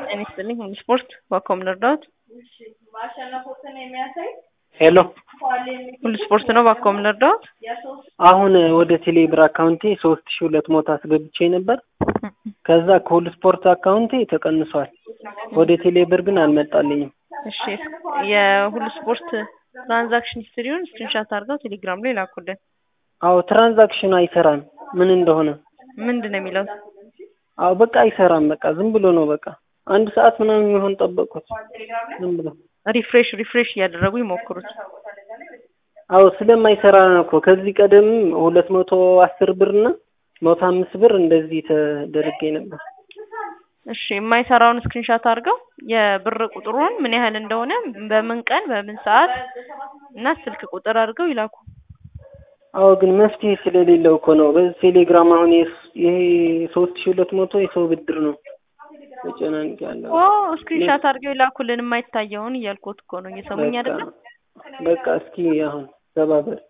ጤና ይስጥልኝ ሁሉ ስፖርት ዋኮም ልርዳዎት? ሄሎ ሁሉ ስፖርት ነው ዋኮም ልርዳዎት? አሁን ወደ ቴሌብር አካውንቴ ሶስት ሺ ሁለት መቶ አስገብቼ ነበር። ከዛ ከሁሉ ስፖርት አካውንቴ ተቀንሷል። ወደ ቴሌብር ግን አልመጣልኝም። እሺ የሁሉ ስፖርት ትራንዛክሽን ሂስትሪውን ስክሪንሻት አድርገው ቴሌግራም ላይ ላኩልን። አዎ ትራንዛክሽን አይሰራም ምን እንደሆነ። ምንድን ነው የሚለው? አዎ በቃ አይሰራም። በቃ ዝም ብሎ ነው በቃ አንድ ሰዓት ምናምን የሚሆን ጠበቅኩት። ዝም ብሎ ሪፍሬሽ ሪፍሬሽ እያደረጉ ይሞክሩት። አዎ ስለማይሰራ ነው እኮ ከዚህ ቀደም ሁለት መቶ አስር ብር እና መቶ አምስት ብር እንደዚህ ተደርጌ ነበር። እሺ የማይሰራውን ስክሪንሻት አድርገው የብር ቁጥሩን ምን ያህል እንደሆነ በምን ቀን በምን ሰዓት እና ስልክ ቁጥር አድርገው ይላኩ። አዎ ግን መፍትሄ ስለሌለው እኮ ነው። በዚህ ቴሌግራም አሁን ይሄ ሶስት ሺ ሁለት መቶ የሰው ብድር ነው ተጨናንቅ ያለው። ኦ ስክሪንሻት አድርገው ይላኩልን የማይታየውን እያልኩት እኮ ነው። እየሰሙኝ አይደለም? በቃ እስኪ አሁን ተባበር